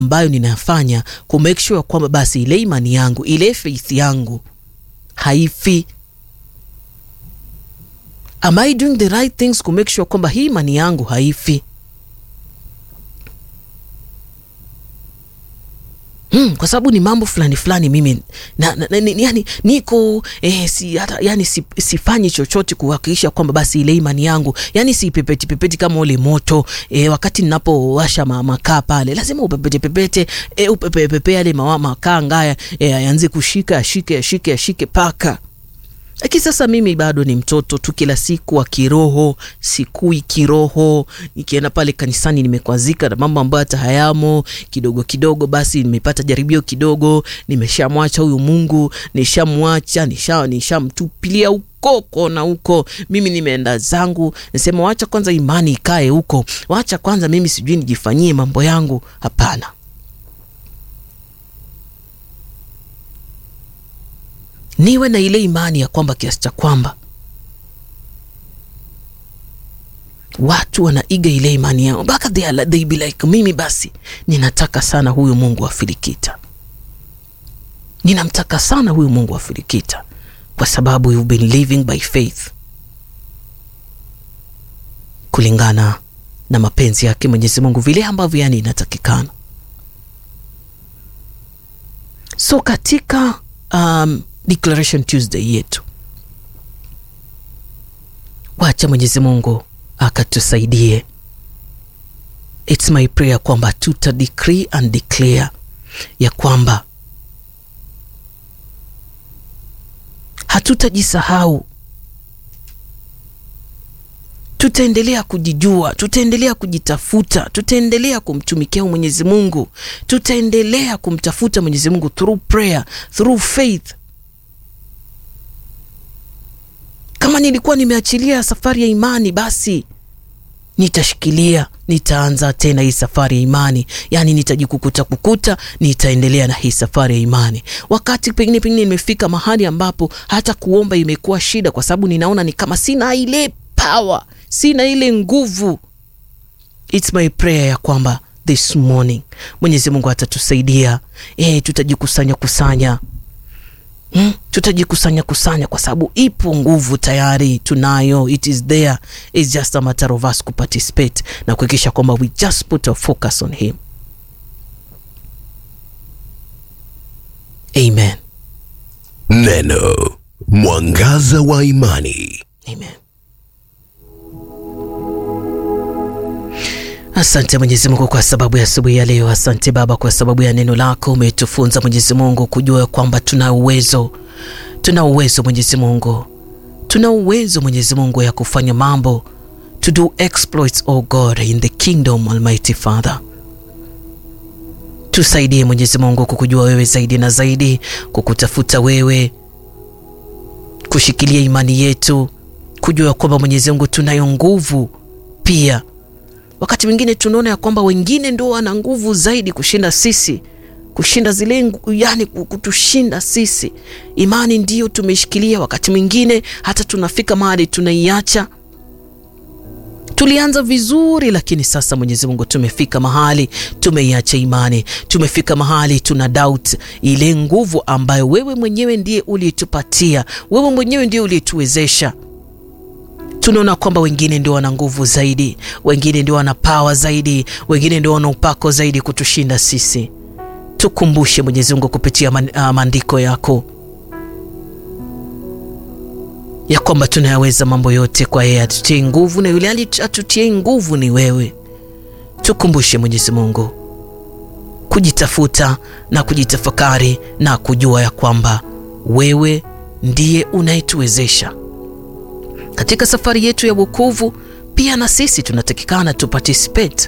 ambayo ninafanya ku make sure kwamba basi ile imani yangu ile faith yangu haifi. Am I doing the right things ku make sure kwamba hii imani yangu haifi? Hmm, kwa sababu ni mambo fulani fulani mimi na, na, na, ni, yani niko eh, si, hata, yani si, sifanyi chochote kuhakikisha kwamba basi ile imani yangu yani si pepeti pepeti kama ule moto eh, wakati ninapowasha makaa pale lazima upepete pepete eh, upepe pepe yale makaa ngaya eh, yaanze kushika ashike ashike ashike paka lakini sasa mimi bado ni mtoto tu, kila siku wa kiroho, sikui kiroho. Nikienda pale kanisani nimekwazika na mambo ambayo hata hayamo, kidogo kidogo, basi nimepata jaribio kidogo, nimeshamwacha huyu Mungu, nishamwacha, nisha nishamtupilia huko kona huko, mimi nimeenda zangu, nasema wacha kwanza imani ikae huko, wacha kwanza mimi sijui nijifanyie mambo yangu. Hapana. niwe na ile imani ya kwamba kiasi cha kwamba watu wanaiga ile imani yao mpaka they, they be like mimi basi ninataka sana huyu Mungu wa Filikita, ninamtaka sana huyu Mungu wa Filikita kwa sababu you've been living by faith kulingana na mapenzi yake Mwenyezi Mungu vile ambavyo yani inatakikana. So katika um, Declaration Tuesday yetu, wacha Mwenyezi Mungu akatusaidie. It's my prayer kwamba tuta decree and declare ya kwamba hatutajisahau, tutaendelea kujijua, tutaendelea kujitafuta, tutaendelea kumtumikia Mwenyezi Mungu, tutaendelea kumtafuta Mwenyezi Mungu through prayer, through faith kama nilikuwa nimeachilia safari ya imani, basi nitashikilia, nitaanza tena hii safari ya imani, yaani nitajikukuta kukuta, nitaendelea na hii safari ya imani. Wakati pengine pengine nimefika mahali ambapo hata kuomba imekuwa shida, kwa sababu ninaona ni kama sina ile power, sina ile nguvu. It's my prayer ya kwamba this morning Mwenyezi Mungu atatusaidia, eh, tutajikusanya kusanya Hmm? Tutajikusanya kusanya kwa sababu ipo nguvu tayari tunayo, it is there, it's just a matter of us kuparticipate na kuhakikisha kwamba we just put our focus on him. Amen. Neno mwangaza wa imani. Amen. Asante Mwenyezi Mungu kwa sababu ya asubuhi ya leo. Asante Baba kwa sababu ya neno lako. Umetufunza Mwenyezi Mungu kujua kwamba tuna uwezo, tuna uwezo Mwenyezi Mungu, tuna uwezo Mwenyezi Mungu ya kufanya mambo, to do exploits oh God in the kingdom Almighty Father. Tusaidie Mwenyezi Mungu kukujua wewe zaidi na zaidi, kukutafuta wewe, kushikilia imani yetu, kujua kwamba Mwenyezi Mungu tunayo nguvu pia wakati mwingine tunaona ya kwamba wengine ndio wana nguvu zaidi kushinda sisi, kushinda zile, yani kutushinda sisi. Imani ndiyo tumeshikilia, wakati mwingine hata tunafika mahali tunaiacha. Tulianza vizuri, lakini sasa Mwenyezi Mungu tumefika mahali tumeiacha imani, tumefika mahali tuna doubt ile nguvu ambayo wewe mwenyewe ndiye uliyetupatia, wewe mwenyewe ndiye uliyetuwezesha tunaona kwamba wengine ndio wana nguvu zaidi, wengine ndio wana pawa zaidi, wengine ndio wana upako zaidi kutushinda sisi. Tukumbushe Mwenyezi Mungu kupitia maandiko yako ya kwamba tunayaweza mambo yote kwa yeye atutie nguvu, na yule atutie nguvu ni wewe. Tukumbushe Mwenyezi Mungu kujitafuta na kujitafakari na kujua ya kwamba wewe ndiye unayetuwezesha katika safari yetu ya wokovu. Pia na sisi tunatakikana tu participate,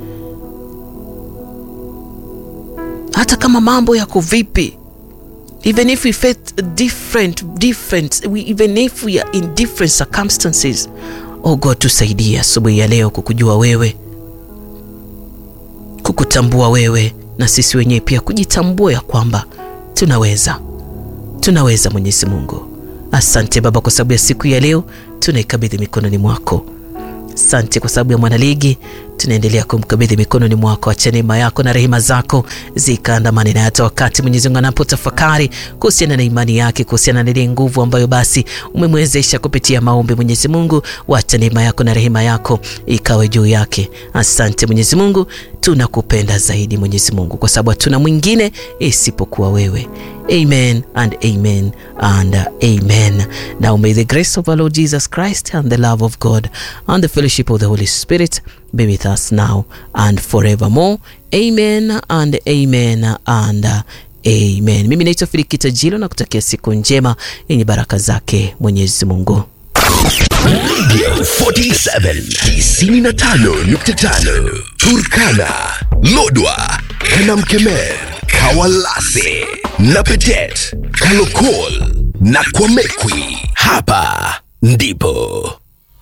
hata kama mambo yako vipi, even if we face different different we, even if we are in different circumstances. Oh God, tusaidie asubuhi ya leo kukujua wewe, kukutambua wewe, na sisi wenyewe pia kujitambua ya kwamba tunaweza, tunaweza. Mwenyezi Mungu, asante Baba kwa sababu ya siku ya leo tunaikabidhi mikononi mwako. Asante kwa sababu ya mwanaligi tunaendelea kumkabidhi mikononi mwako. Acha neema yako na rehema zako zikaandamane naye hata wakati Mwenyezi Mungu anapotafakari kuhusiana na imani yake, kuhusiana na ile nguvu ambayo basi umemwezesha kupitia maombi. Mwenyezi Mungu, wacha neema yako na rehema yako ikawe juu yake. Asante Mwenyezi Mungu, tunakupenda zaidi Mwenyezi Mungu, kwa sababu hatuna mwingine isipokuwa wewe. Amen and amen and amen. Now may the grace of our Lord Jesus Christ and the love of God and the fellowship of the Holy Spirit be with us now and forevermore. Amen and amen and amen. Mimi naitwa Filikita Jilo na kutakia siku njema yenye baraka zake Mwenyezi Mungu. Radio 47 95.5 Turkana, Lodwa, Kanamkemer, Kawalase, Napetet, Kalokol na Kwamekwi. Hapa ndipo